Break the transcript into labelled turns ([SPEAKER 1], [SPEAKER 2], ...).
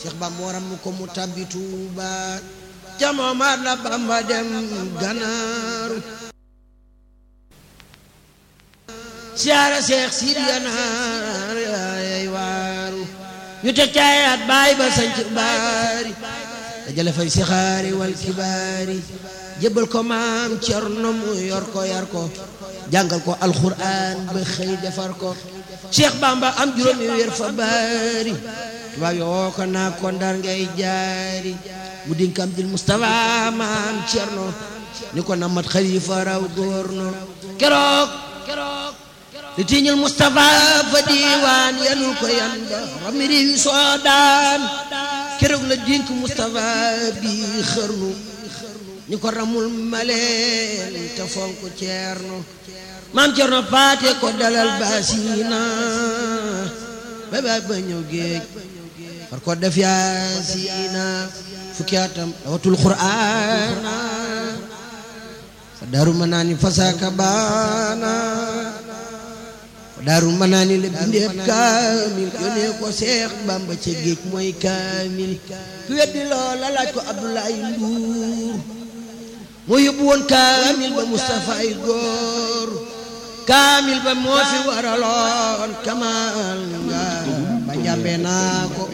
[SPEAKER 1] Cheikh Bamba waram ko mu tabbi Tuuba ca moomaat la Bamba dem Ganaaru siyaara Cheikh Sidi Ganaar ay waaru ñu te caayaat baay ba sanc baari dajale fay sixaari wal kibaari jébbal ko maam Cerno mu yor ko yar ko jàngal ko alxuraan ba xëy defar ko Cheikh Bamba am juróomi weer fa baari tubaab yoo ko naa ko ndar ngay jaari mu dinkam dil Mustafa maam Cerno ni ko namat xalifa raw góorno keroog li tiiñul Mustafa fa diiwaan yanul ko yan ba rami réewi soodaan keroog la dink Mustafa bi xërnu ni ko ramul maleen te fonk ceerno maam ceerno paate ko dalal baasina ba ba ba ñëw géej far ko def yaasina fukki atam dawatul qur'aana fa daaru ma naani fasaaka baana fa daaru ma naani la bindeeb kaamil yónnee ko seex bamba ca géej mooy kaamil ku weddi loola laaj ko abdoulaye nduur moo yóbbu woon kaamil ba Moustapha ay góor kaamil ba moo fi waraloon kamal nga ba njàmbe naa ko